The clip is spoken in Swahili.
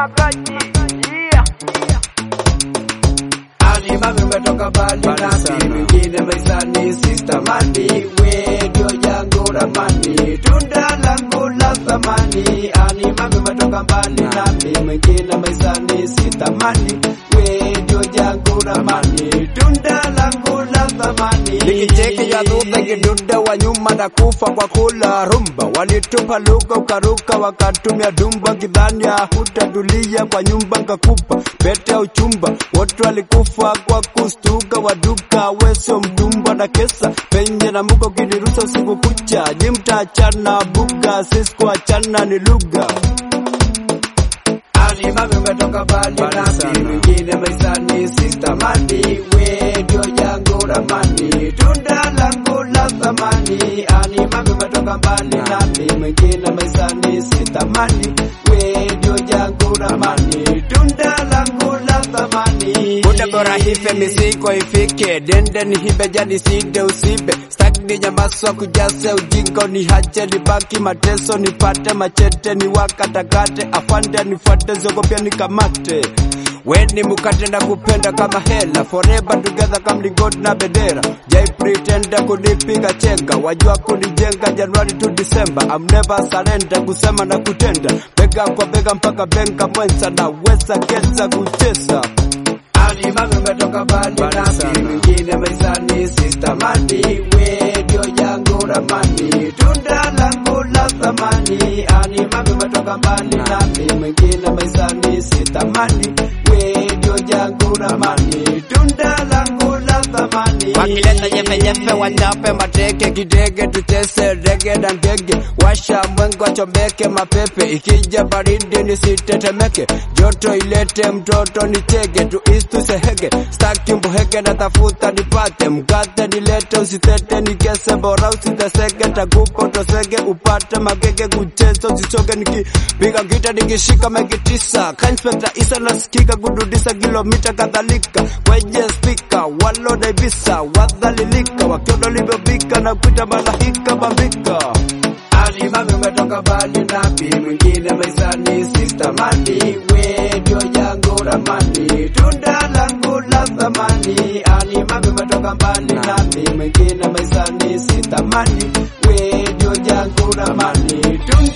Magaji. Yeah. Ali mami umetoka mbali nami, mwingine maisani sister mani, we ndio yangu ramani, tunda langu la thamani. Ali mami umetoka mbali nami, mwingine maisani sister mani, we ndio yangu ramani, tunda langu la thamani. Nikicheki ya dhudha kiduda wa nyuma na kufa kwa kula rumba, walitupa lugha ukaruka, wakatumia dumba kidhani hutadulia kwa nyumba nkakupa pete ya uchumba, wote walikufa kwa kustuka, waduka wesio mtumba na kesa penye na muko kinirusa usiku kucha, jimtachana buga sisku achana ni lugha Ali mami umetoka mbali nami, mwingine maisani sister mani, we ndio yangu ramani, tunda langu la thamani. Ali mami umetoka mbali nami, mwingine maisani sister mani, we ndio yangu ramani, tunda langu la thamani. Muda bora hife misiko ifike, dende ni hibe jadi side usibe, staki ni nyamaswa kujase ujinga ni hache nibaki mateso nipate machete ni wakatakate afande nifuate ziogopya nikamate weni mukate na kupenda kama hela forever together kama mlingoti na bendera jai pretenda kunipiga chenga wajua kunijenga Januari to December I'm never surrender kusema na kutenda bega kwa bega mpaka benga mwenza na weza kesa kucheza ali mami umetoka mbali nami, mwingine maisani sister mani, we ndio yangu ramani, tunda langu la thamani. Ali mami umetoka mbali nami, mwingine maisani sister mani, we ndio yangu ramani, tunda langu la thamani. Wakileta jefe jefe wachape mateke, kidege tucheze rege na ndege, washa mwengo chomeke mapepe, ikija baridi nisitetemeke, joto ilete mtoto nichege, tuistu sehege, staki mboheke na tafuta nipate, mkate nilete usitete nikese, bora usiteseke, takupa utosege, upate magege kucheza usichoke, nikipiga gita nikishika megi tisa, kainspekta isa nasikika kududisa kilomita kadhalika, kwenye spika walonaibisa wadhalilika, wakiona ulivyopika na kuita malaika bambika ali mami umetoka mbali nami, mwingine maisani sister mani, we ndio yangu ramani, tunda langu la thamani. Ali mami umetoka mbali nami, mwingine maisani sister mani, we ndio yangu ramani, tunda